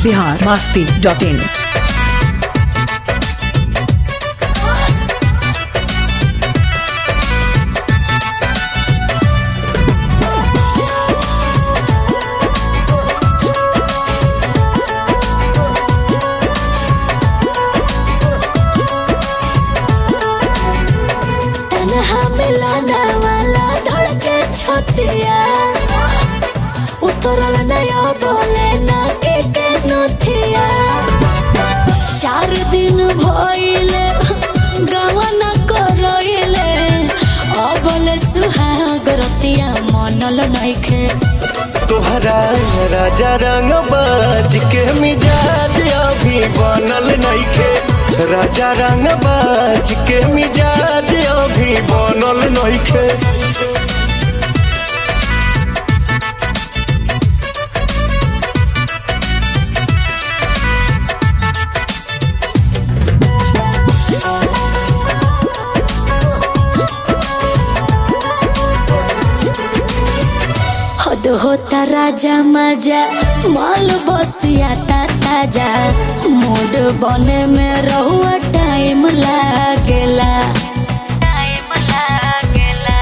Bihar Masti dot in तन्हा मिलाना वाला धड़के छतिया उतरल नया बोले ना के के नथिया चार दिन भइले गवन करइले अबले सुहाग रतिया मनल नइखे तोहरा राजा रंग बाज के मिजाज अभी बनल नइखे राजा रंग बाज के मिजाज अभी बनल नइखे हद होता राजा मजा माल बसिया ता ताजा मूड बने में रहुआ टाइम लागेला टाइम लागेला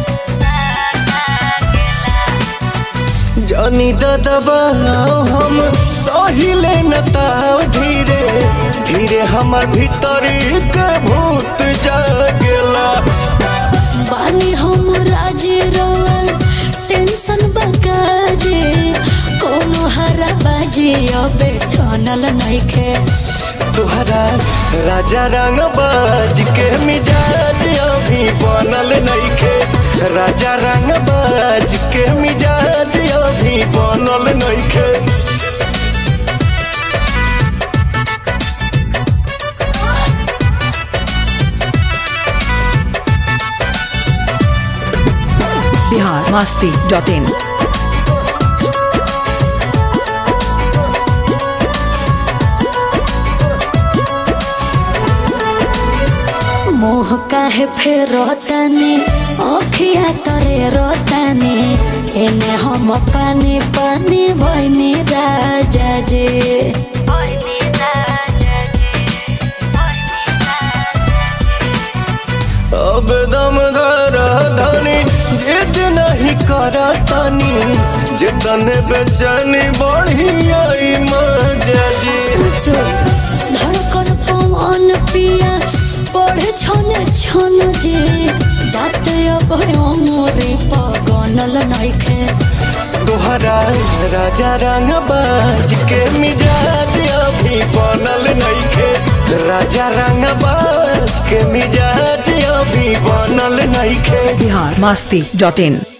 जानी दबाओ हम सहिले न ताव धीरे धीरे हमर भीतरी के भूत जागेला बानी हम राजी रोल टेंशन बकाजे कोनो हरा बाजी अबे ठनल नइखे तोहरा राजा रंग बाज के मिजाज अभी बनल नइखे राजा रंग बाज के मिजाज अभी बनल नइखे बिहार मास्ती डॉट इन मोह काहे फेर रोतानी अखिया तरे रोतानी एने हम पानी पानी भैनी राजा जे अब दम धर धनी जिद नहीं कर तनी जितन बेचैनी बढ़ी आई मजा जी सोचो धड़कन पवन पिया पढ़े छने छन जे जाते अब मोरे पगनल नइखे तोहरा राजा रंग बाज के मिजाज अभी बनल नइखे राजा रंग बाज के मिजाज अभी बनल नइखे बिहार मास्ती डॉट इन